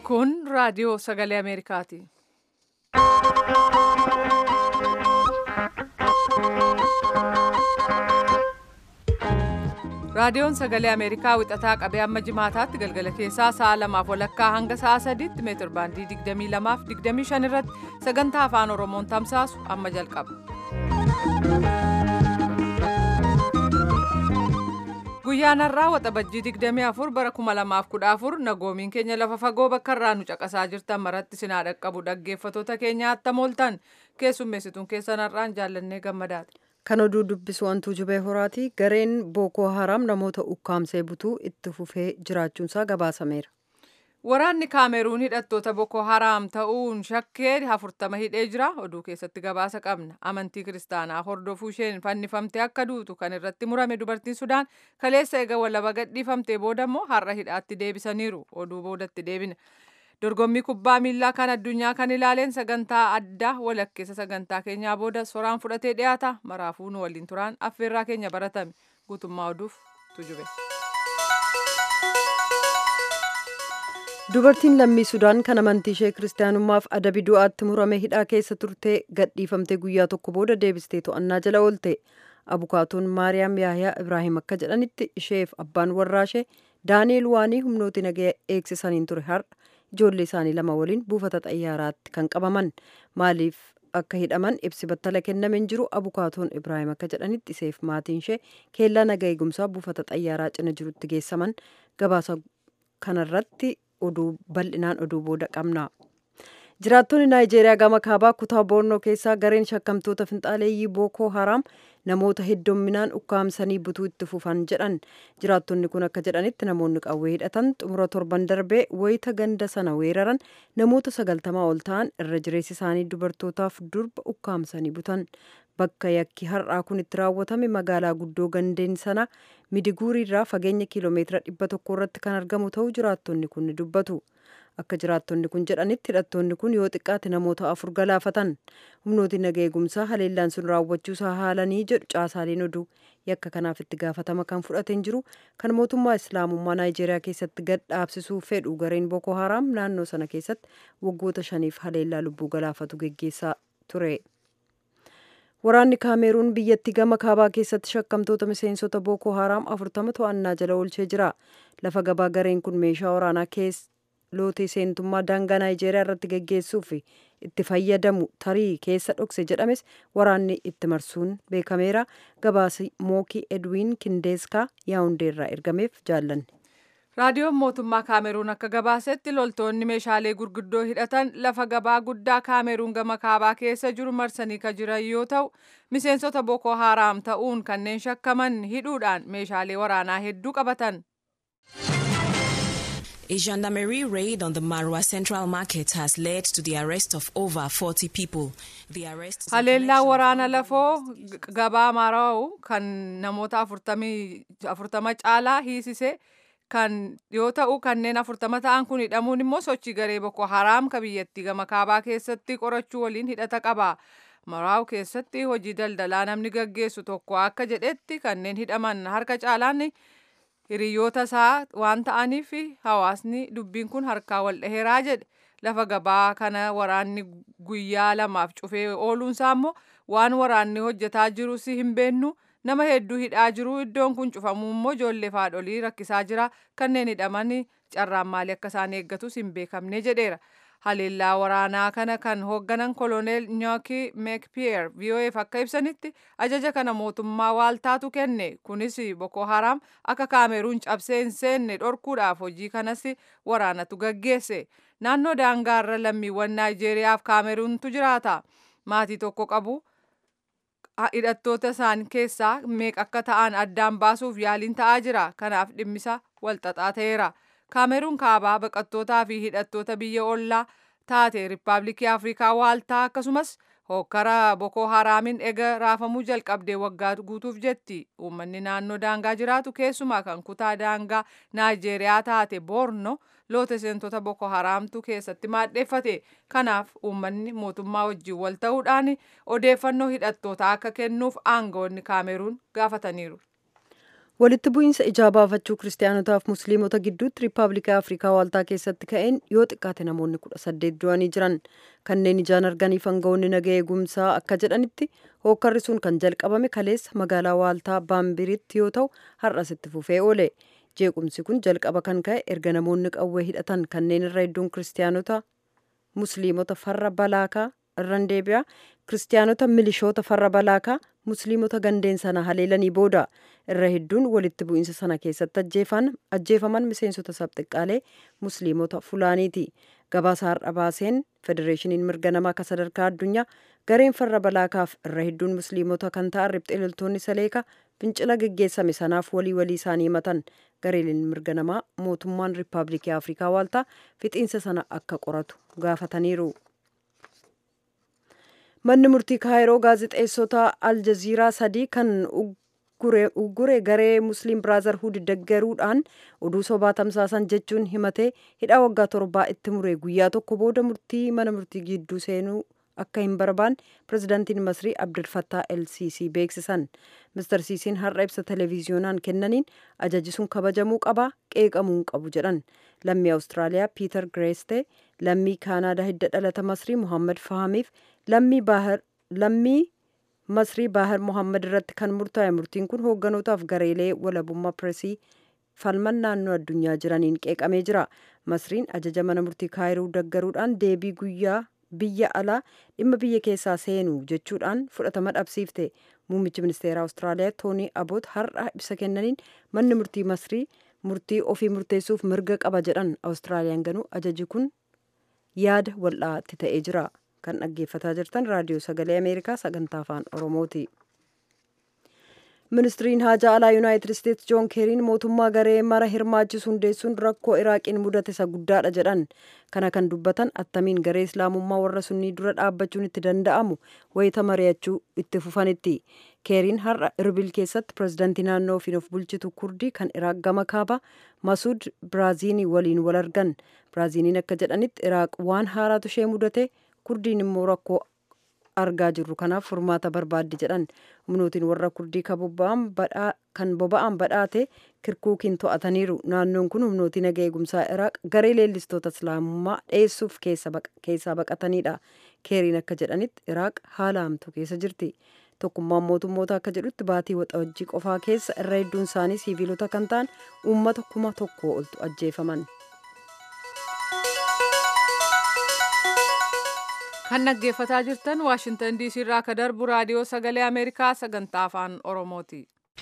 Kun raadiyoo sagalee Ameerikaati. Raadiyoon sagalee Ameerikaa wixataa qabee amma jimaataatti galgala keessaa sa'a lamaaf walakkaa hanga sa'a sadiitti meetir baandii 22 fi 25 irratti sagantaa afaan Oromoon tamsaasu amma jalqaba. Guyyaan har'aa waxabajjii 24 bara 2014 nagoomiin keenya lafa fagoo bakka irraa nu caqasaa jirtan maratti sinaa dhaqqabu dhaggeeffatoota keenya attam ooltan keessummeessituun keessan har'aan jaallannee gammadaati. Kan oduu dubbisu wantuu jubee horaati. Gareen Bookoo Haram namoota ukkaamsee butuu itti fufee jiraachuunsaa gabaasameera. Waraanni Kaameruun hidhattoota Boko Haram ta'uun shakkee afurtama hidhee jira. Oduu keessatti gabaasa qabna. Amantii kiristaanaa hordofuu isheen fannifamtee akka duutu kan irratti murame dubartiin Sudaan kaleessa eega walaba gadhiifamtee booda immoo har'a hidhaatti deebisaniiru. Oduu boodatti deebina. Dorgommii kubbaa miilaa kan addunyaa kan ilaaleen sagantaa addaa walakkeessa sagantaa keenyaa booda soraan fudhatee dhiyaata. Maraafuu nu waliin turaan affeerraa keenya baratame. Guutummaa oduuf tujube. Dubartiin lammii Sudaan kan amantii ishee kiristaanummaaf adabi du'aatti murame hidhaa keessa turtee gadhiifamtee guyyaa tokko booda deebistee to'annaa jala oolte. Abukaatoon Maariyaam Yaayaa Ibraahim akka jedhanitti isheef abbaan warraashee Daani'eel Waanii humnooti nagaa eegsisaniin ture har'a ijoollee isaanii lama waliin buufata xayyaaraatti kan qabaman maaliif akka hidhaman ibsi battala kenname hin jiru abukaatoon Ibraahim akka jedhanitti iseef maatiin ishee keellaa nagaa eegumsaa buufata xayyaaraa cina jirutti geessaman gabaasa kanarratti oduu bal'inaan oduu booda qabna. Jiraattonni Naayijeeriyaa gama kaabaa kutaa Boornoo keessaa gareen shakkamtoota finxaaleeyyii Bookoo Haraam namoota heddumminaan ukkaamsanii butuu itti fufan jedhan. Jiraattonni kun akka jedhanitti namoonni qawwee hidhatan xumura torban darbee wayita ganda sana weeraran namoota sagaltamaa ol ta'an irra jireessi isaanii dubartootaaf durba ukkaamsanii butan. Bakka yakki har'aa kun itti raawwatame magaalaa guddoo gandeen sana midiguuriirraa fageenya kiiloomeetira dhibba tokko irratti kan argamu ta'uu jiraattonni kun ni dubbatu. Akka jiraattonni kun jedhanitti hidhattoonni kun yoo xiqqaate namoota afur galaafatan. Humnooti nagaa eegumsaa haleellaan sun raawwachuusaa haalanii jedhu caasaaleen oduu yakka kanaaf itti gaafatama kan fudhateen jiru kan mootummaa islaamummaa Naayijeeriyaa keessatti gad dhaabsisuu fedhu gareen Boko Haram naannoo sana keessatti waggoota shaniif haleellaa lubbuu galaafatu geggeessaa ture. Waraanni Kaameruun biyyattii gama kaabaa keessatti shakkamtoota miseensota Boko Haram afurtama to'annaa jala oolchee jira. Lafa gabaa gareen kun meeshaa waraanaa keessa lootee seentummaa daangaa Naayijeeriyaa irratti geggeessuuf itti fayyadamu tarii keessa dhokse jedhames waraanni itti marsuun beekameera. Gabaasi Mookii Edwiin Kindeeskaa yaa'undeerraa ergameef jaallanne. Raadiyoon mootummaa Kaameruun akka gabaasetti loltoonni meeshaalee gurguddoo hidhatan lafa gabaa guddaa Kaameruun gama kaabaa keessa jiru marsanii kan jiran yoo ta'u, miseensota Boko Haram ta'uun kanneen shakkaman hidhuudhaan meeshaalee waraanaa hedduu qabatan. A gendarmerie raid on the Marwa Central Market has led to the arrest of over 40 people. The arrest Haleellaa waraana lafoo gabaa Marawu kan namoota afurtama caalaa hiisise kan yoo ta'u kanneen afurtama ta'an kun hidhamuun immoo sochii garee Boko Haram ka biyyattii gama kaabaa keessatti qorachuu waliin hidhata qaba. Maraawu keessatti hojii daldalaa namni gaggeessu tokko akka jedhetti kanneen hidhaman harka caalaan hiriyoota isaa waan ta'aniif hawaasni dubbiin kun harkaa wal dhaheeraa jedhe lafa gabaa kana waraanni guyyaa lamaaf cufee ooluunsaa immoo waan waraanni hojjetaa jirus hin beennu nama hedduu hidhaa jiru iddoon kun cufamuu immoo ijoollee haadholii rakkisaa jira kanneen hidhaman carraan maalii akka isaan eeggatus hin beekamne jedheera. haleellaa waraanaa kana kan hoogganan koloneel Nyooki Meekpiyeer VOAf akka ibsanitti ajaja kana mootummaa waaltaatu kenne kunis Boko Haram akka Kaameruun cabsee hin seenne dhorkuudhaaf hojii kanas waraanatu gaggeesse naannoo daangaarra lammiiwwan Naayijeeriyaaf Kaameruuntu jiraata maatii tokko qabu hidhattoota isaan keessaa meeqa akka ta'an addaan baasuuf yaaliin ta'aa jira kanaaf dhimmisa walxaxaa ta'eera. Kaameruun kaabaa baqattootaa fi hidhattoota biyya ollaa taate Riippaabilikii Afrikaa waaltaa akkasumas hokkara Boko Haraamiin ega raafamuu jalqabdee waggaa guutuuf jetti. Uummanni naannoo daangaa jiraatu keessumaa kan kutaa daangaa Naayijeeriyaa taate Boorno loota seentota Boko Haraamtu keessatti maadheeffate. Kanaaf uummanni mootummaa wajjin wal ta'uudhaan odeeffannoo hidhattootaa akka kennuuf aangawoonni Kaameruun gaafataniiru. walitti bu'iinsa ijaa baafachuu kiristaanotaaf musliimota gidduutti riippaabilikaa afrikaa waaltaa keessatti ka'een yoo xiqqaate namoonni kudha saddeet du'anii jiran kanneen ijaan arganiif aangawoonni naga eegumsaa akka jedhanitti hookkarri sun kan jalqabame kaleessa magaalaa waaltaa baambiritti yoo ta'u har'as itti fufee oole jeequmsi kun jalqaba kan ka'e erga namoonni qawwee hidhatan kanneen irra hedduun kiristaanota musliimota farra balaakaa irran deebi'a kiristaanota milishoota farra balaakaa musliimota gandeen sana haleelanii booda irra hedduun walitti bu'iinsa sana keessatti ajjeefaman miseensota sabxiqqaalee musliimota fulaaniiti gabaasa har'a baaseen federeeshiniin mirga namaa akka sadarkaa addunyaa gareen farra balaakaaf irra hedduun musliimota kan ta'an riphxee loltoonni saleeka fincila geggeessame sanaaf walii walii isaanii himatan gareeleen mirga namaa mootummaan riippaabilikii afrikaa waaltaa fixiinsa sana akka qoratu gaafataniiru. manni murtii kaayiroo gaazexeessota aljaziiraa sadii kan uggure garee musliim biraazarhuud deggeruudhaan oduu sobaa tamsaasan jechuun himatee hidhaa waggaa torbaa itti mure guyyaa tokko booda murtii mana murtii gidduu seenuu akka hin barbaanne pirezidaantiin masrii abdulfattaa elsiisii beeksisan mister siisiin har'a ibsa televiziyoonaan kennaniin ajaji sun kabajamuu qabaa qeeqamuu hin qabu jedhan lammii awustiraaliyaa piiter gireeste lammii kaanaadaa hidda dhalata masrii muhammad fahamiif lammii baahar lammii masrii baahar muhammad irratti kan murtaa'e murtiin kun hoogganotaaf gareelee walabummaa pireesii falman naannoo addunyaa jiraniin qeeqamee jira masriin ajaja mana murtii kaayiroo deggeruudhaan deebii guyyaa biyya alaa dhimma biyya keessaa seenuu jechuudhaan fudhatama dhabsiifte muummichi ministeera awustiraaliyaa toonii aboot har'a ibsa kennaniin manni murtii masrii murtii ofii murteessuuf mirga qaba jedhan awustiraaliyaan ganuu ajaji kun yaada wal'aatti ta'ee jira kan dhaggeeffataa jirtan raadiyoo sagalee ameerikaa sagantaa afaan oromooti. ministiriin haajaa alaa yuunaayitid isteetsi joon keeriin mootummaa garee mara hirmaachisu hundeessuun rakkoo iraaqiin mudate isa guddaadha jedhan kana kan dubbatan attamiin garee islaamummaa warra sunnii dura dhaabbachuun itti danda'amu wayita mari'achuu itti fufanitti keeriin har'a irbil keessatti pirezidaantii naannoo ofiin of bulchitu kurdii kan iraaq gama kaaba masuud biraaziinii waliin wal argan biraaziiniin akka jedhanitti iraaq waan haaraatu ishee mudate kurdiin immoo rakkoo argaa jirru kanaaf furmaata barbaaddi jedhan humnootiin warra kurdii kan boba'aan badhaate kirkuukiin to'ataniiru naannoon kun humnootii naga eegumsaa iraaq garee leellistoota islaamummaa dheessuuf keessaa baqatanidha keeriin akka jedhanitti iraaq haala hamtuu keessa jirti tokkummaan mootummoota akka jedhutti baatii waxabajjii qofaa keessa irra hedduun isaanii siiviilota kan ta'an uummata kuma tokko oltu ajjeefaman. kan dhaggeeffataa jirtan waashintan diisii irraa akka darbu raadiyoo sagalee ameerikaa sagantaa afaan oromooti.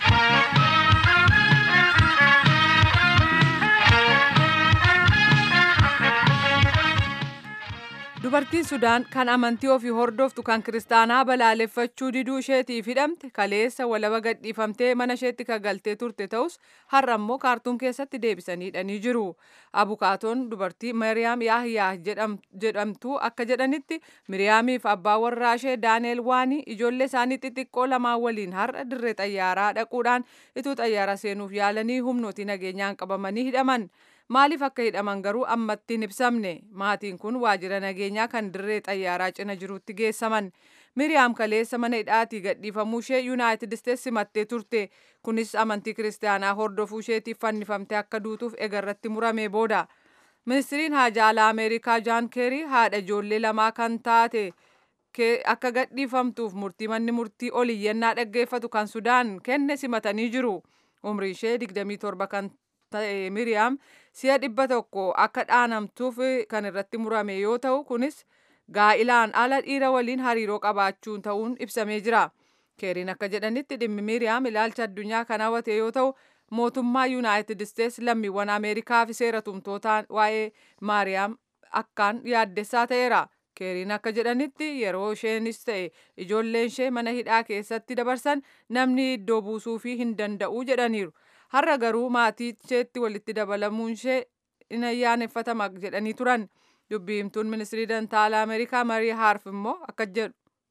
dubartiin sudaan kan amantii ofii hordoftu kan kiristaanaa balaaleffachuu diduu isheetiif hidhamte kaleessa walaba gadhiifamtee mana isheetti kagaltee turte ta'us har'a immoo kaartuum keessatti deebisanii hidhanii jiru abukaatoon dubartii mariyaam yaahiyaa jedhamtu akka jedhanitti miriyaamiif abbaa warraa ishee daaneel waanii ijoollee isaanii xixiqqoo lamaan waliin har'a dirree xayyaaraa dhaquudhaan ituu xayyaara seenuuf yaalanii humnootii nageenyaan qabamanii hidhaman. maaliif akka hidhaman garuu ammatti hin ibsamne maatiin kun waajjira nageenyaa kan dirree xayyaaraa cina jirutti geessaman miriyaam kaleessa mana hidhaatii gadhiifamuu ishee yuunaayitid isteetsi simattee turte kunis amantii kiristaanaa hordofuu isheetiif fannifamtee akka duutuuf egarratti murame booda ministiriin haajaa alaa ameerikaa jaan keerii haadha ijoollee lamaa kan taate akka gadhiifamtuuf murtii manni murtii oliyyannaa dhaggeeffatu kan sudaan kenne simatanii jiru umrii ishee 27 kan ta'e miriyaam si'a dhibba tokko akka dhaanamtuuf kan irratti murame yoo ta'u kunis gaa'ilaan ala dhiira waliin hariiroo qabaachuun ta'uun ibsamee jira keeriin akka jedhanitti dhimmi miriyaam ilaalcha addunyaa kan hawwate yoo ta'u mootummaa yuunaayitid isteets lammiiwwan ameerikaa fi seera tumtootaan waa'ee maariyaam akkaan yaaddessaa ta'eera keeriin akka jedhanitti yeroo isheenis ta'e ijoolleen ishee mana hidhaa keessatti dabarsan namni iddoo buusuu fi hin danda'u jedhaniiru har'a garuu maatii isheetti walitti dabalamuun ishee in ayyaaneffatama jedhanii turan dubbii himtuun ministirii dantaalaa ameerikaa marii haarf immoo akka jedhu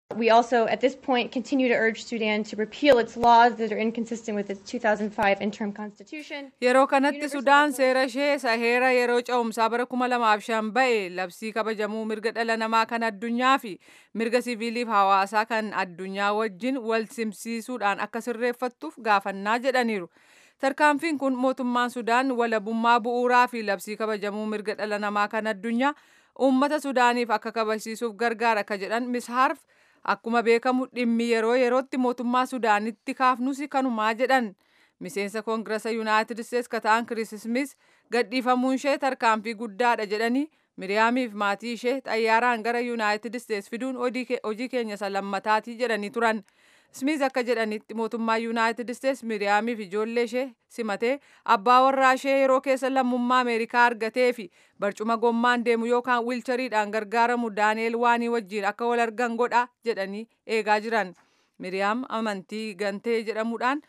We also, at this point, continue to urge Sudan to repeal its laws that are inconsistent with its 2005 interim constitution. Yeroo kanatti Sudaan seera ishee isa heera yeroo ce'umsaa bara kuma lamaaf shan ba'e labsii kabajamuu mirga dhala namaa kan addunyaa fi mirga siviiliif hawaasaa kan addunyaa wajjin wal simsiisuudhaan akka sirreeffattuuf gaafannaa jedhaniiru. Tarkaanfiin kun mootummaan Sudaan walabummaa bu'uuraa fi labsii kabajamuu mirga dhala namaa kan addunyaa uummata Sudaaniif akka kabajsiisuuf gargaara akka jedhan mishaarf akkuma beekamu dhimmi yeroo yerootti mootummaa Sudaanitti kaafnus kanumaa jedhan. Miseensa Koongirasa Yuunaayitid Isteets ka ta'an Kiriis Smith gadhiifamuun ishee tarkaanfii guddaadha jedhanii Miriyaamiif maatii ishee xayyaaraan gara Yuunaayitid Isteets fiduun hojii keenya isa lammataatii jedhanii turan. Smith akka jedhanitti mootummaa Yuunaayitid Isteets Miriyaamiif ijoollee ishee simatee abbaa warraa ishee yeroo keessa lammummaa Ameerikaa argatee fi barcuma gommaan deemu yookaan wiilchariidhaan gargaaramu Daaneel Waanii wajjin akka wal argan godha jedhanii eegaa jiran. Miriyaam amantii gantee jedhamuudhaan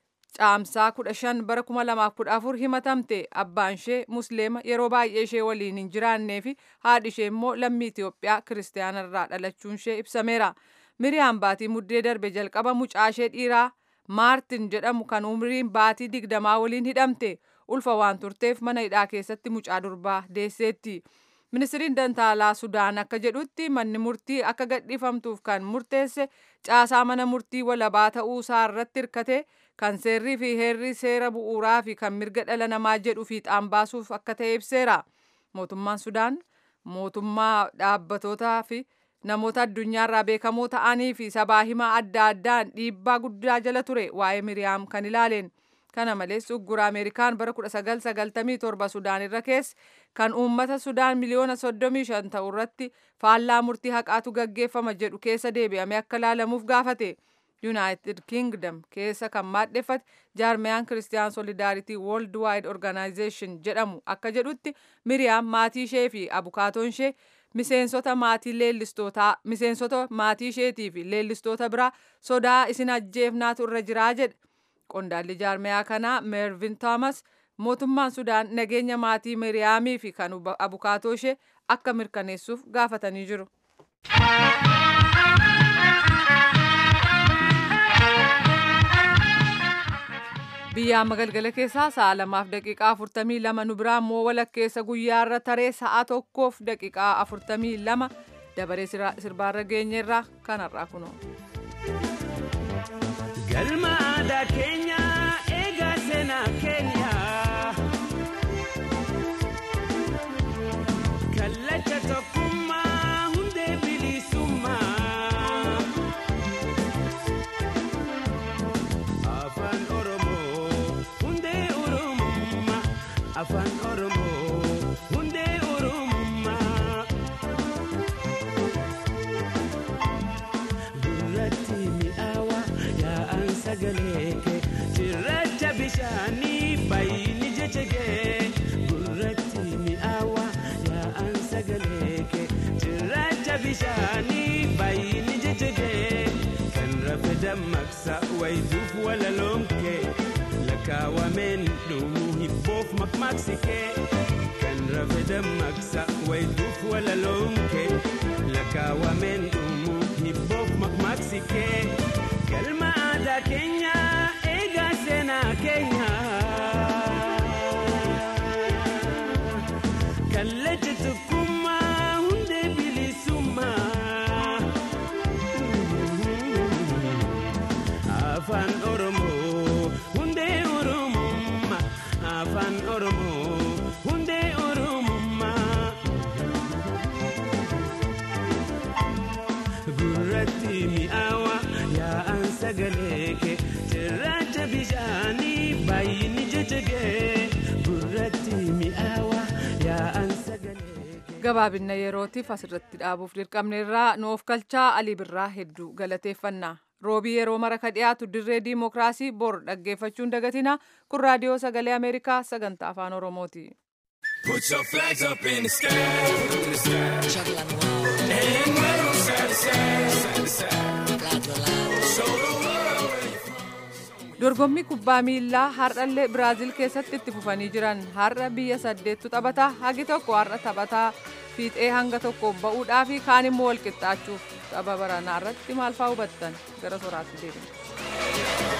caamsaa kudha shan bara kuma lamaaf kudha afur himatamte abbaan ishee musliima yeroo baay'ee ishee waliin hin jiraannee fi haadhi ishee immoo lammii Itoophiyaa kiristaanarraa dhalachuun ishee ibsameera. Miriyaam baatii muddee darbe jalqaba mucaa ishee dhiiraa Maartin jedhamu kan umriin baatii digdamaa waliin hidhamte ulfa waan turteef mana hidhaa keessatti mucaa durbaa deesseetti. Ministiriin Dantaalaa Sudaan akka jedhutti manni murtii akka gadhiifamtuuf kan murteesse caasaa mana murtii walabaa ta'uu isaa irratti hirkate kan seerrii fi heerri seera bu'uuraa fi kan mirga dhala namaa jedhu fiixaan baasuuf akka ta'e ibseera. Mootummaan Sudaan mootummaa dhaabbatootaa fi namoota addunyaarraa beekamoo ta'anii fi sabaa himaa adda addaan dhiibbaa guddaa jala ture waa'ee Miriyaam kan ilaaleen. Kana malees uggura Ameerikaan bara 1997 Sudaan irra keessa kan uummata Sudaan miliyoona 35 ta'u irratti faallaa murtii haqaatu gaggeeffama jedhu keessa deebi'amee akka ilaalamuuf gaafate. United Kingdom keessa kan maadheffate jaarmiyaan Christian Solidarity Worldwide Organization jedhamu akka jedhutti Miriyaam maatii ishee fi abukaatoon ishee miseensota maatii leellistootaa miseensota maatii isheetii fi leellistoota biraa sodaa isin ajjeefnaatu irra jiraa jedhe. Qondaalli jaarmiyaa kanaa Mervin Thomas mootummaan Sudaan nageenya maatii Miriyaamii fi kan abukaatoo ishee akka mirkaneessuuf gaafatanii jiru. biyya amma galgala keessaa sa'a lamaaf daqiiqaa afurtamii lama nu biraa immoo walakkeessa guyyaarra taree sa'a tokkoof daqiiqaa afurtamii lama dabaree sirbaarra geenyeerraa kanarraa kunoo. galma aadaa keenya eegaa seenaa keenya kallacha tokkummaa hundee bilisummaa. afaan oromoo hundee oromummaa afaan oromoo hundee oromummaa gurratti mi'aawa yaa'an sagalee kee cirracha bishaanii baay'ini jechegee gurratti mi'aawa yaa'an sagalee kee cirracha bishaanii baay'ini jechegee kan rafe dammaqsa wayituuf walaloomkee lakkaawameen dhumuu hibboof makmaaksikee kan rafe dammaqsa wayituuf walaloomkee lakkaawameen dhumuu hibboof makmaaksikee galma aadaa keenya eegaa seenaa keenya kallacha tokkummaa hundee bilisummaa. afaan oromoo hundee oromummaa afaan oromoo hundee oromummaa gurratti mi'aawa yaa'an sagalee kee cirracha bishaanii baay'ini jechegee gurratti mi'aawa yaa'an sagalee kee. gabaabinna yerootiif asirratti dhaabuuf dirqamneerraa nuuf kalchaa alii birraa hedduu galateeffannaa roobii yeroo mara ka dhiyaatu dirree diimokiraasii bor dhaggeeffachuun dagatina kun raadiyoo sagalee ameerikaa sagantaa afaan oromooti. Put your flags up in the sky, in the sky. And wave side to side, side to side. Show the world where you're from. dorgommii kubbaa miillaa har'allee biraaziil keessatti itti fufanii jiran har'a biyya saddeettu taphata hagi tokko har'a taphataa fiixee hanga tokko ba'uudhaa fi kaan immoo wal qixxaachuuf tapha baranaa irratti maal fa'aa hubattan gara soraatti deebina.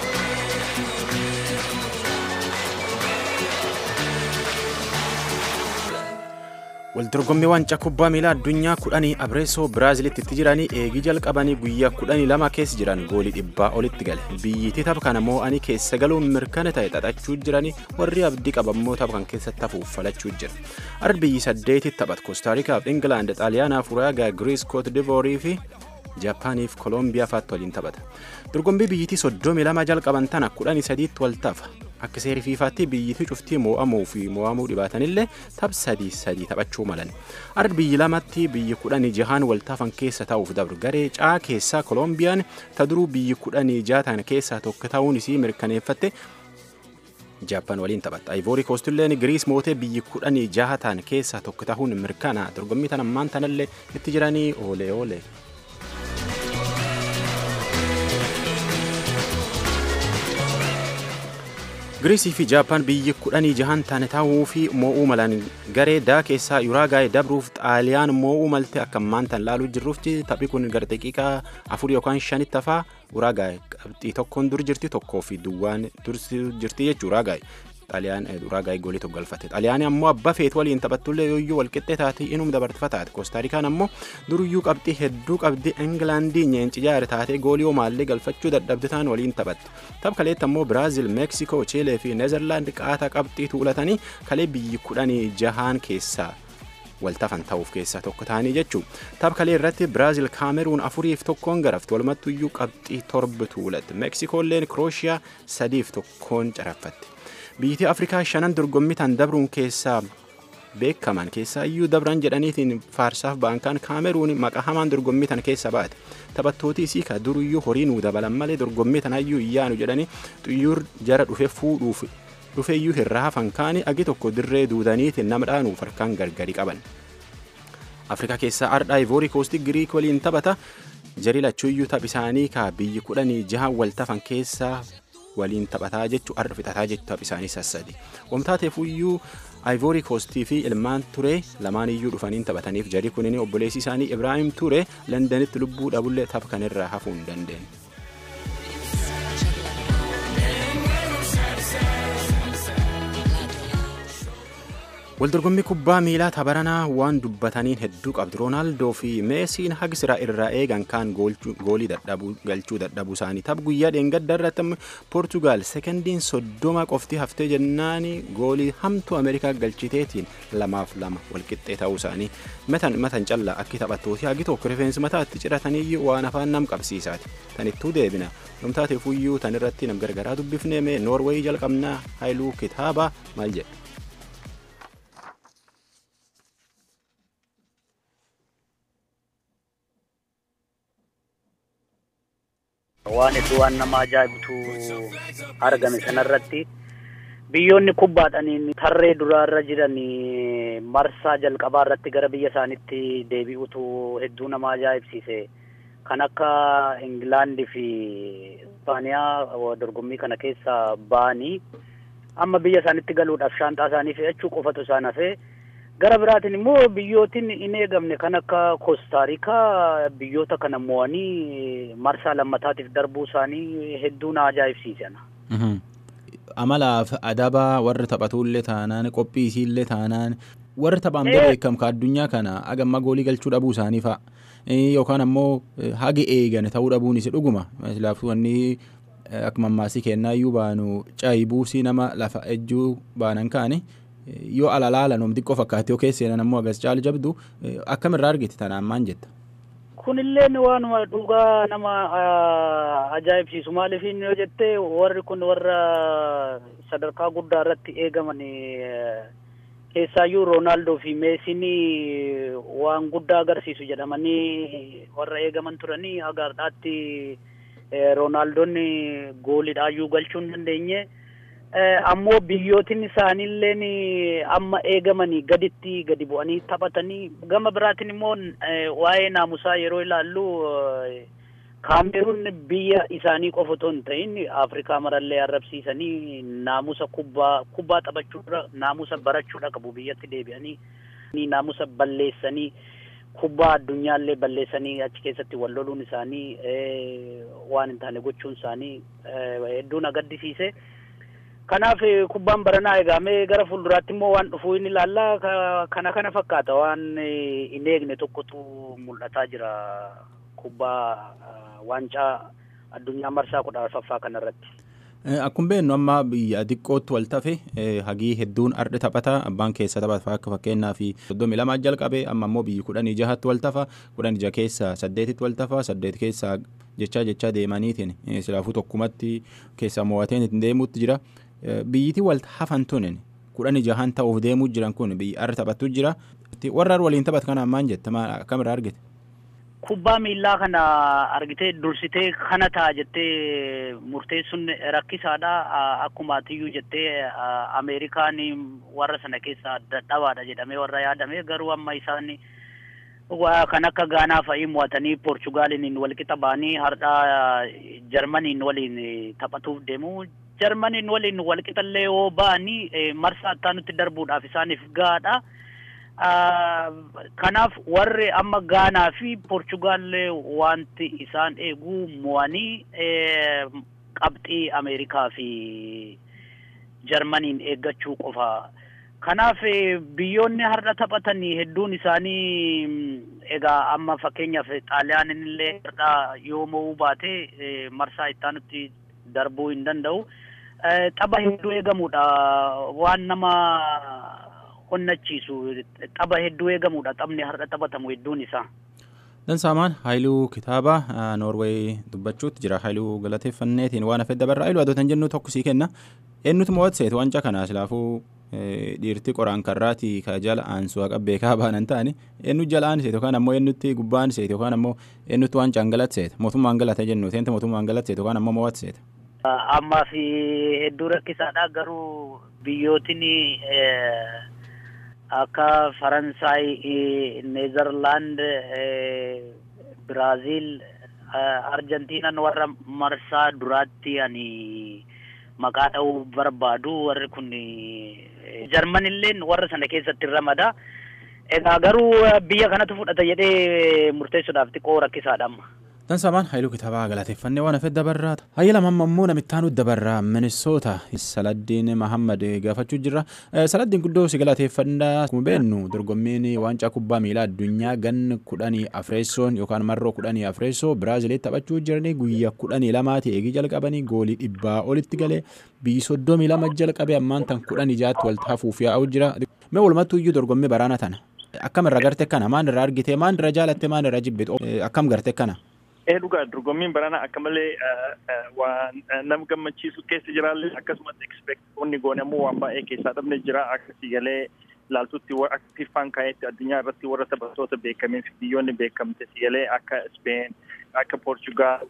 Waldorgommii waancaa kubbaa miilaa addunyaa kudhanii Abreesoo Biraazilitti itti jiranii eegii jalqabanii guyyaa kudhanii lama keessa jiran goolii dhibbaa olitti gale. Biyyittii tapha kana moo'anii keessa galuun mirkana ta'e xaxachuu jiranii warri abdii qabammoo tapha kan keessatti hafuuf falachuu jira. Arbi biyyi saddeetitti taphatu Koostaariikaaf Ingilaand, Xaaliyaanaaf Uraagaa, Giriis, Koot Divoorii fi Jaapaaniif Koolombiyaa fa'aatti waliin taphata. Dorgommii biyyittii soddomii lama jalqaban tana kudhanii sadiitti wal tafa. Akka seerii fiifaatti biyyittii cuftii moo'amuu fi moo'amuu dhibaatanillee tapha sadii sadii taphachuu malan. Arbi biyyi lamatti biyyi kudhanii jahaan wal tafan keessa ta'uuf dabru. Garee caa keessaa Kolombiyaan ta duruu biyyi kudhanii jaatan keessaa tokko ta'uun isii mirkaneeffatte Jaappaan waliin taphatta. Ayivoorii koostilleen Giriis mootee biyyi kudhanii jaatan keessaa tokko ta'uun mirkana. Dorgommii tan ammaan tanallee itti jiranii oolee oolee. Giriisii fi Jaappaan biyyi kudhanii jahan taane taa'uu fi moo'uu malan garee daa keessaa Uraagaay dabruuf Xaaliyaan moo'uu malte akka ammaan tan laaluu jirruuf taphii kun gara daqiiqaa afur yookaan shanitti hafaa Uraagaay qabxii tokkoon dur jirti tokkoo fi duwwaan dursi jirti jechuudha Uraagaay. Xaaliyaan Uraagaay goolii tokko galfatte. Xaaliyaan ammoo abbaa feet waliin taphattullee yooyyuu walqixxee taate inum dabartifa taate. Koostaarikaan ammoo duruyyuu qabxii hedduu qabdi Ingilaandii nyeenci jaare taatee goolii homaallee galfachuu dadhabde taan waliin taphatte. Tapha kaleetti ammoo Biraazil, Meeksikoo, Chiilee fi Neezerlaand qaataa qabxii tuulatanii kalee biyyi kudhanii jahaan keessaa waltafan ta'uuf keessaa tokko ta'anii jechuun tapha kalee irratti Biraazil Kaameruun afuriif tokkoon garafte walumattuyyuu qabxii torba tuulatte Meeksikoolleen Kirooshiyaa sadiif tokkoon caraffatte. Biyyi Afrikaa shanan dorgommii tan dabruun keessaa beekaman keessaa iyyuu dabran jedhaniitiin faarsaaf baankaan Kaameruun maqaa hamaan dorgommii tan keessa baate. Taphattooti isii ka duruyyuu horii nuu dabalan malee dorgommii tanaayyuu iyyaanu jedhanii xuyyuur jara dhufe fuudhuuf dhufeeyyuu hirraa hafan kaanii agi tokko dirree duudaniitiin nama dhaanuuf harkaan gargari qaban. Afrikaa keessaa ardhaa Ivoorii Koostii Giriik waliin taphata. Jarii lachuuyyuu taph isaanii ka biyyi kudhanii jahan wal tafan keessaa waliin taphataa jechuu arra fixataa jechuu taph isaanii sassadi. Wamtaateefuyyuu Ivory Coastii fi ilmaan Turee lamaan iyyuu dhufaniin taphataniif jarii kunini obboleessi isaanii Ibraahim Ture Londanitti lubbuu dhabullee tapha kanirraa hafuu hin dandeenye. Waldorgommii kubbaa miilaa tabaranaa waan dubbataniin hedduu qabdu. Roonaaldoo fi Meesiin hagisira irraa eegan kaan goolii galchuu dadhabuu isaanii. Tapha guyyaa dheengadda irratti Poortugaal sekondiin soddoma qofti haftee jennaan goolii hamtuu Ameerikaa galchiteetiin lamaaf lama walqixxee ta'uu isaanii. Matan matan callaa akki taphattooti hagi tokko rifeensi mataatti ciratanii waan afaan nam qabsiisaati. Tanittuu deebina. Namtaateefuyyuu tan irratti nam gargaraa dubbifnee mee Noorweey jalqabnaa Haayiluu kitaaba maal jedha? waan hedduu waan nama ajaa'ibutu argame sanarratti biyyoonni kubbaadhaniin tarree duraarra jiran marsaa jalqabaa irratti gara biyya isaanitti deebi'utu hedduu nama ajaa'ibsiise kan akka ingilaandi fi ispaaniyaa dorgommii kana keessa ba'anii amma biyya isaanitti galuudhaaf shaanxaa isaanii fe'achuu qofatu isaan hafee gara biraatiin immoo biyyootiin hin eegamne kan akka koostaarikaa biyyoota kana mo'anii marsaa lammataatiif darbuu isaanii hedduu na ajaa'ibsiisan. Amalaaf adaba warri taphatullee taanaan qophii isiillee taanaan warri taphaan beekamu ka addunyaa kana agamma goolii galchuu dhabuu isaanii fa'a. Yookaan ammoo hagi eegan ta'uu dhabuun isi dhuguma. Laaftuu wanni akka mammaasii kennaa iyyuu baanu caayi buusii nama lafa ejjuu baanan kaani. yoo alalaala noom xiqqoo fakkaate yoo keesseenan ammoo agas caali jabdu akkamirraa argite tanaan maan jetta. Kunilleen waanuma dhugaa nama ajaa'ibsiisu maaliif yoo jette warri kun warra sadarkaa guddaa irratti eegaman keessaayyuu Roonaaldoo fi Meesiin waan guddaa agarsiisu jedhamanii warra eegaman turanii agaardhaatti Roonaaldoon goolidhaayyuu galchuu hin dandeenye. ammoo biyyootiin isaaniilleen amma eegamanii gaditti gadi bu'anii taphatanii gama biraatiin immoo waa'ee naamusaa yeroo ilaallu kaameruun biyya isaanii qofa otoo hin ta'in afrikaa marallee arrabsiisanii naamusa kubbaa kubbaa taphachuudha naamusa barachuudha qabu biyyatti deebi'anii naamusa balleessanii kubbaa addunyaallee balleessanii achi keessatti wal loluun isaanii waan hin taane gochuun isaanii hedduu na gaddisiise. Kanaaf kubbaan baranaa eegamee gara fuulduraatti immoo waan dhufuu inni ilaallaa kana kana fakkaata waan hin eegne tokkotu mul'ataa jira kubbaa waancaa addunyaa marsaa kudha arfaffaa kanarratti. Akkuma beeknu amma biyya xiqqootti wal tafe hagii hedduun ardi taphata abbaan keessa taphata akka fakkeenyaa fi soddomii lamaa jalqabe amma immoo biyyi kudhanii jahatti wal tafa kudhan ija keessa saddeetitti wal tafa saddeet keessa jechaa jechaa deemaniitiin silaafuu tokkumatti keessa mo'ateen ittiin deemuutti jira biyyiti wal hafan tunin kudhan jahan ta'uuf deemuu jiran kun biyyi arri taphattu jira warra waliin taphat kana ammaan jette akkamirraa argite. kubbaa miillaa kana argitee dursitee kana ta'a jettee murteessuun rakkisaadha akkuma atiyyuu jettee ameerikaan warra sana keessaa dadhabaadha jedhamee warra yaadame garuu amma isaan kan akka gaanaa fa'ii mo'atanii poorchugaaliin walqixa ba'anii har'a jarmaniin waliin taphatuuf deemu jarmaniin waliin walqixallee yoo ba'anii marsaa ittaanutti darbuudhaaf isaaniif gaadha. kanaaf warri amma gaanaa fi poorchugaal wanti isaan eegu mo'anii qabxii ameerikaa fi jarmaniin eeggachuu qofa kanaaf biyyoonni har'a taphatan hedduun isaanii egaa amma fakkeenyaaf xaaliyaanin illee har'a yoo mo'uu baate marsaa ittaanutti darbuu hin danda'u tapha hedduu eegamudha waan nama onnachiisu tapha hedduu eegamudha taphni har'a taphatamu hedduun isaa. Dansaamaan Haayiluu kitaaba Noorweey dubbachuutti jira. Haayiluu galateeffanneetiin waan hafedda barraa Haayiluu adoota jennu tokko sii kenna. Eenyutu mo'atseetu wanca kana silaafuu dhiirti qoraan karraati ka jala aansu haqa beekaa baanan ta'ani eenyu jala aanseetu yookaan ammoo eenyutti gubbaa aanseetu yookaan ammoo eenyutti waan caangalatseeta mootummaan galate jennu seenta mootummaan galatseetu yookaan ammoo mo'atseeta. Ammaa fi hedduu rakkisaadha garuu biyyootiin akka faransaay neezerlaand biraaziil arjentiinan warra marsaa duraatti ani maqaa dha'uu barbaadu warri kun jarmanilleen warra sana keessatti ramada egaa garuu biyya kanatu fudhata jedhee murteessuudhaaf xiqqoo rakkisaadha amma. Dansaamaan Haayiluu kitaabaa galateeffannee waan hafee dabarraata. Hayya lama ammoo namittaan dabarraa Minisoota Saladdiin Mahammad gaafachuu jirra. Saladdiin guddoo si galateeffannaa akkuma beeknu dorgommiin waancaa kubbaa miilaa addunyaa gan kudhanii afreessoon yookaan marroo kudhanii afreessoo Biraaziliitti taphachuu jiranii guyyaa kudhanii lamaati eegii jalqabanii goolii dhibbaa olitti galee biyyi soddomii lama jalqabee ammaan tan kudhanii jaatti walitti hafuuf yaa'u jira. Mee walumattuu iyyuu dorgommii baraana tana. Akkam irra garte kana maan irra argite maan irra jaalatte maan irra jibbitu akkam garte kana. ee dhugaa dorgommiin barana akka malee waan nama gammachiisu keessa jiraallee akkasumas ekspeektoonni goone ammoo waan baay'ee keessaa dhabne jira akkasii galee ilaaltutti akka fiifaan kaayetti addunyaa irratti warra taphattoota beekamee fi biyyoonni beekamte sigalee akka Speen akka Poorchugaal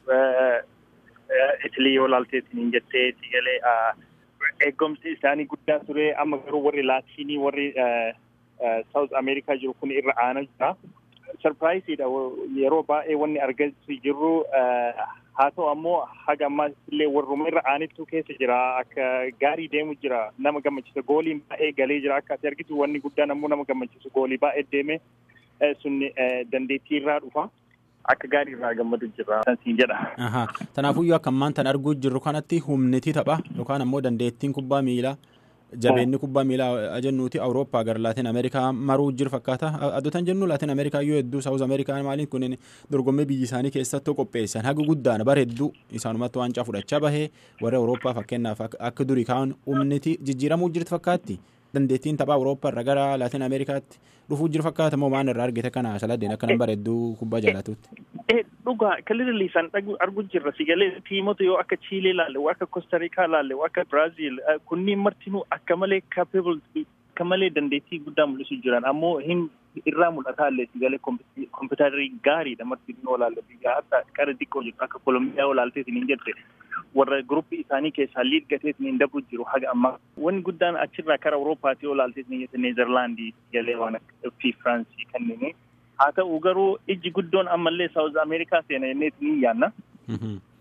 Itilii yoo ilaalteetiin jettee sigalee eegumsi isaanii guddaa ture amma garuu warri laatiinii warri Saawuz Ameerikaa jiru kun irra aanaa jira. sarpiraayisiidha yeroo baay'ee wanni argachuu jirru haa ta'u ammoo haga ammaas illee warruma irra aanittuu keessa jira akka gaarii deemu jira nama gammachiisa gooliin baay'ee galee jira akka ati argitu wanni guddaan ammoo nama gammachiisu goolii baay'ee deeme sun dandeettii irraa dhufa. Akka gaarii irraa gammadu jira siin jedha. Tanaafuyyuu akka ammaan tan arguu jirru kanatti humniti tapha yookaan ammoo dandeettiin kubbaa miilaa jabeenni kubbaa miilaa jennuuti awurooppaa gara laatin ameerikaa maruu jiru fakkaata adotan jennu laatin ameerikaa yoo hedduu saawuz ameerikaa maaliin kun dorgommii biyyi isaanii keessatti qopheessan haga guddaan bara hedduu isaanumatti waancaa fudhachaa bahee warra awurooppaa fakkeenyaaf akka durii kaan humniti jijjiiramuu jirtu fakkaatti dandeettiin taphaa awurooppaa irra gara laatin ameerikaatti dhufuu jiru fakkaata moo maan irraa argite kana saladdeen akka nama bareedduu kubbaa jaalatutti. dhugaa kalirri isaan argu jirra sigalee tiimota yoo akka chiilee laalle akka kostariikaa laalle akka biraaziil kunniin martinuu akka malee capable akka malee dandeettii guddaa mul'isu jiran ammoo hin irraa mul'ataa illee sigalee kompiitarii gaariidha martinuu laalle biyya hatta qara xiqqoo jirtu akka kolombiyaa yoo laalteetiin hin jette warra gruppii isaanii keessaa liid gateetiin hin dabru jiru haga ammaa wanni guddaan achirraa kara awuroopaatti yoo laalteetiin hin jette neezerlaandii sigalee waan fi firaansii kanneen haa ta'u garuu ijji guddoon ammallee saawuz ameerikaa seena jenneeti ni yaanna.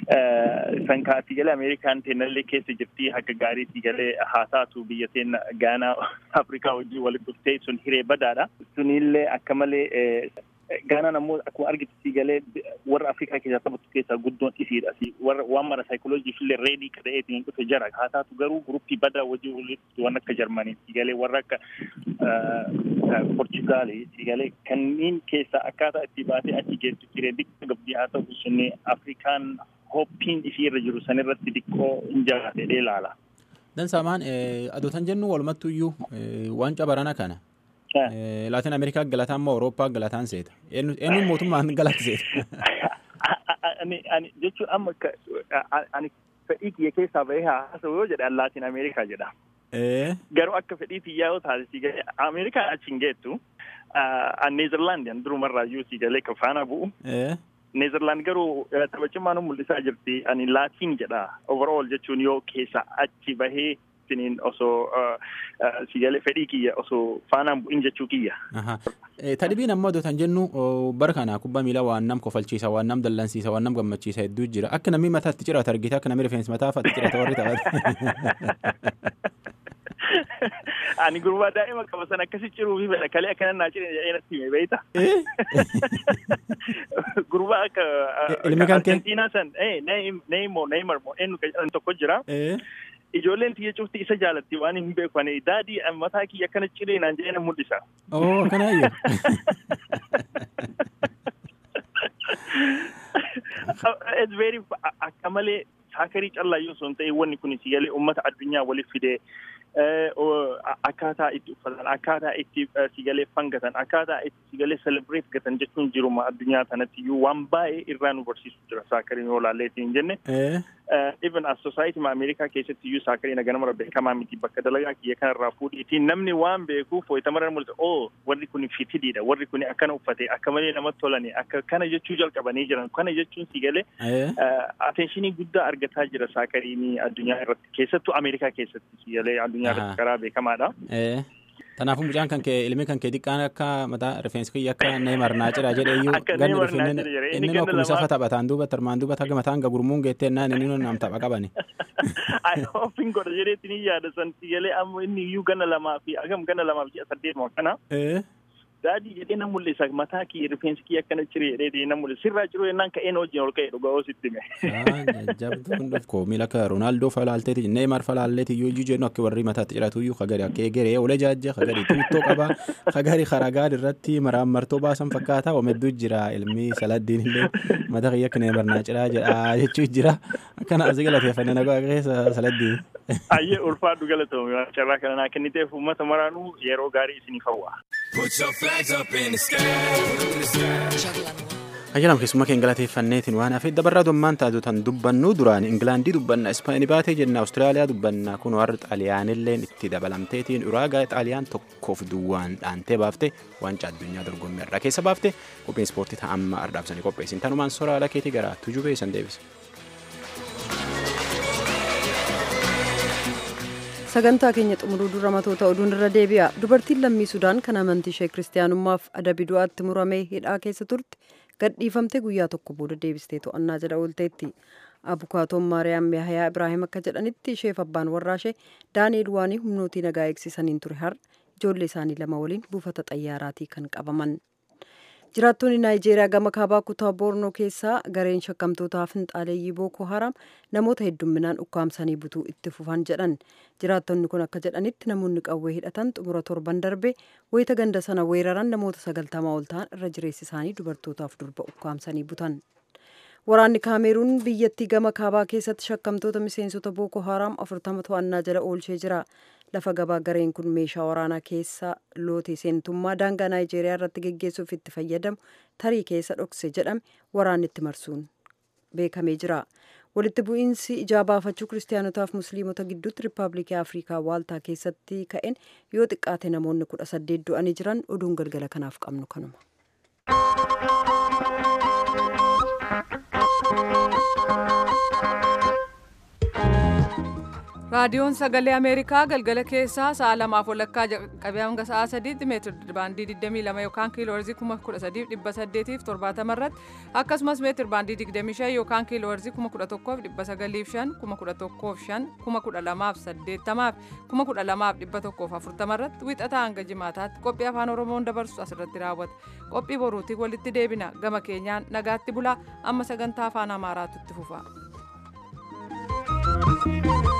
San kaasii galee Ameerikaan teennallee keessa jirti akka gaariitii galee haa taatu biyya teenya Gaanaa Afrikaa wajjin walitti dhuftee sun hiree badaadha. Sunillee akka malee Gaanaan ammoo akkuma argitu galee warra Afrikaa keessaa taphatu keessaa guddoon isiidha. Warra waan mara saayikoloojii illee reedii ta'eetiin dhufe jara. Haa taatu garuu guruppii badaa wajjin walitti waan akka Jarmanii galee warra akka Portugaalii galee kanneen keessaa akkaataa itti baatee achi geessu jiree xiqqoo gabdii haa ta'u sunni Afrikaan hoppiin isii irra jiru sanirratti xiqqoo hin jagaatee ilaala. Dansaamaan adootan jennu walumattu iyyuu waancaa barana kana. Laatiin Ameerikaa galataan moo Awurooppaa galataan seeta? Eenyuun mootummaan galatti seeta? Ani jechuun amma ani fedhii kiyya keessaa bahee haasa'u yoo jedhan Laatiin Ameerikaa jedha. Garuu akka fedhii xiyyaa yoo taasisi galee Ameerikaan achi hin geettu. Neezerlaandiyan durumarraa iyyuu si galee kan faana bu'u. Neezerlaand garuu taphachummaan mul'isaa jirti. Ani Laatiin jedha. Overall jechuun yoo keessa achi bahee siniin osoo si galee fedhii kiyya osoo faanaan bu'in jechuu kiyya. Tadhibiin ammoo adotan jennu bara kana kubbaa miilaa waan nam kofalchiisa waan nam dallansiisa waan nam gammachiisa hedduu jira akka namni mataatti cirata argite akka namni rifeensi mataa fatti cirata warri taphate. Ani gurbaa daa'ima qaba san akkasi ciruu fi fedha kalee akkana naa ciree jedhee natti hime beeyta. Gurbaa akka Ilmi kan kee? Argentiinaa san Neymar Neymar moo eenyu kan jedhan tokko jira. Ijoolleen xiyya cufti isa jaalatti waan hin beeku ani daadii mataa kiyya akkana ciree naan jedhee na mul'isa. Oo akkanaayyuu. It's very akka malee saakarii callaa yoo sun ta'e wanni kun si galee uummata addunyaa waliif fidee akkaataa itti uffatan akkaataa itti sigalee fangatan akkaataa itti sigalee celebrate gatan jechuun jiruma addunyaa kanatti iyyuu waan baay'ee irraa nu barsiisu jira saakariin yoo laalleetiin jenne. Even as society ma Ameerikaa keessatti iyyuu saakariin ganamara beekamaa miti bakka dalagaa kiyya kanarraa fuudhiitiin namni waan beekuuf wayitamarra mul'isa oo warri kun fitidiidha warri kun akkana uffate akka malee namatti tolani akka kana jechuu jalqabanii jiran kana jechuun sigalee atenshinii guddaa argataa jira saakariin addunyaa irratti keessattuu Ameerikaa keessatti sigalee addunyaa irratti karaa beekamaadha. Kanaafuu mucaan kan kee ilmi kan kee xiqqaan akka mataa rifeensi kiyya akka neemar naa cira jedhee iyyuu ganni dhufinni inni akkuma safa taphataan duuba tarmaan duuba taga mataan gagurmuun geettee naan inni nam tapha qabani. Ofiin godha jedheetti ni yaada san sigalee amma inni iyyuu gana lamaa fi agam gana lamaa fi saddeet moo kana. Daadii jedhee na mul'isa mataa kiyya rifeensi kiyya akkana ciree jedhee na mul'isa sirraa ciruu yennaan ka'een hojii ol ka'e dhugaa oositti hime. Jajjabduun dhufko miila akka Roonaaldoo falaalteeti Neemar falaalleeti iyyuu iyyuu jennu akka warri mataatti ciratu iyyuu kagari akka egeree olee jaajja kagari tuuttoo qaba kagari karagaa irratti maraan martoo baasan fakkaata omedduu jira ilmi saladdiin illee mata kiyya akka Neemar naa ciraa jedha jechuu jira akkana asii galateeffanne nagaa keessa saladdiin. Ayyee ulfaadhu galatoomii carraa kana naa kenniteef uummata maraanuu yeroo gaarii isiniif hawwa. Put your flags up in the sky. In the sky. Ayyaalaam keessummaa keenya galateeffanneetiin waan hafee dabarraa dommaan taatu tan dubbannu duraan Ingilaandii dubbanna Ispaanii baatee jenna Awustiraaliyaa dubbanna kun warra Xaaliyaanilleen itti dabalamteetiin uraagaa Xaaliyaan tokkoof duwwaan dhaantee baaftee waancaa addunyaa dorgommii irraa keessa baafte qophiin ispoortii ta'amma ardaabsanii qopheessin tanumaan soraa ala keetii gara tujubee san deebisa. sagantaa keenya xumuruu dura matoota oduun irra deebi'a dubartiin lammii sudaan kan amantii ishee kiristaanummaaf adabi du'aatti muramee hidhaa keessa turte gadhiifamtee guyyaa tokko booda deebistee to'annaa jala oolteetti abukaatoon maariyaam yahayaa ibraahim akka jedhanitti isheef abbaan warraashee daani'eel waanii humnootii nagaa eegsisaniin ture har ijoollee isaanii lama waliin buufata xayyaaraatii kan qabaman jiraattonni naayijeeriyaa gama kaabaa kutaa boornoo keessaa gareen shakkamtootaa finxaaleeyyii bookoo haram namoota heddumminaan ukkaamsanii butuu itti fufan jedhan jiraattonni kun akka jedhanitti namoonni qawwee hidhatan xumura torban darbe wayita ganda sana weeraran namoota sagaltamaa ol ta'an irra jireessi isaanii dubartootaaf durba ukkaamsanii butan waraanni kaameruun biyyattii gama kaabaa keessatti shakkamtoota miseensota bookoo haram afurtama to'annaa jala oolchee jira lafa gabaa gareen kun meeshaa waraanaa keessa loote seentummaa daangaa naayijeeriyaa irratti geggeessuuf itti fayyadamu tarii keessa dhokse jedhame waraanni itti marsuun beekamee jira walitti bu'iinsi ijaa baafachuu kiristaanotaaf musliimota gidduutti riippaabilikii afrikaa waaltaa keessatti ka'een yoo xiqqaate namoonni kudha saddeet du'anii jiran oduun galgala kanaaf qabnu kanuma. raadiyoon sagalee ameerikaa galgala keessaa sa'a lamaaf walakkaa jalqabee hanga sa'a sadiitti meetir baandii 22 yookaan kiilooherzii 13870 irratti akkasumas meetir baandii 25 yookaan kiilooherzii 11905 11505 12080 12140 irratti wixataa hanga jimaataatti qophii afaan oromoon dabarsu asirratti raawwata qophii boruutii walitti deebina gama keenyaan nagaatti bulaa amma sagantaa afaan amaaraatu itti fufa.